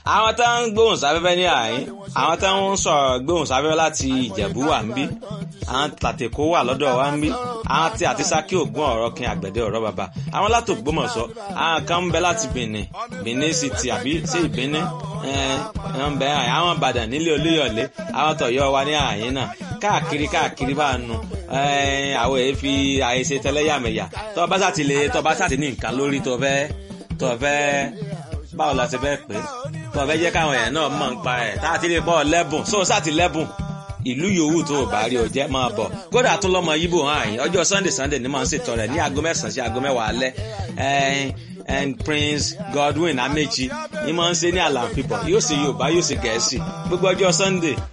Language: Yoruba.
àwọn tó ń gbóhùn sáfẹ́fẹ́ ní àyín àwọn tó ń sọ̀rọ̀ gbóhùn sáfẹ́fẹ́ láti ìjẹ̀bú wà ń bí àwọn tàtẹ̀kó wà lọ́dọ̀ wa ń bí àwọn tí àti sákì ògùn ọ̀rọ̀ kin àgbẹ̀dẹ ọ̀rọ̀ bàbá àwọn láti Ògbómọ̀ṣọ́ àwọn kan ń bẹ láti Benin Benin City àbí sí ìbíní ẹ̀ ń bẹ àwọn Ìbàdàn nílé Olúyọ̀lé àwọn tọ̀yọ́ wa ní àyín náà káàkiri káàkiri bá nu àwọn èyí fi àìṣe tẹlẹ́yàmẹ̀yà tó bá sàtì lè tó bá sàtì ní nǹkan lórí tó fẹ́ tó fẹ́ báwo la ṣe fẹ́ pé tó fẹ́ jẹ́ káwọn èèyàn náà mọ̀ ń pa ẹ̀ tá a ti lè bọ́ lẹ́bùn so sàtì lẹ́bùn ìlú yòówù tó o bá rí o jẹ́ máa bọ̀ kódà tún lọ́mọ yíbò hàn yín ọjọ́ sunday sunday ni màá ń ṣètò rẹ̀ ní aago mẹ́sàn-án sí aago mẹ́wàá alẹ́ and prince godwin amechi ni màá ń ṣe ní àlàáfíà yóò ṣe yorùbá yóò ṣe gẹ̀ẹ́sì gbogbo ọjọ́ sunday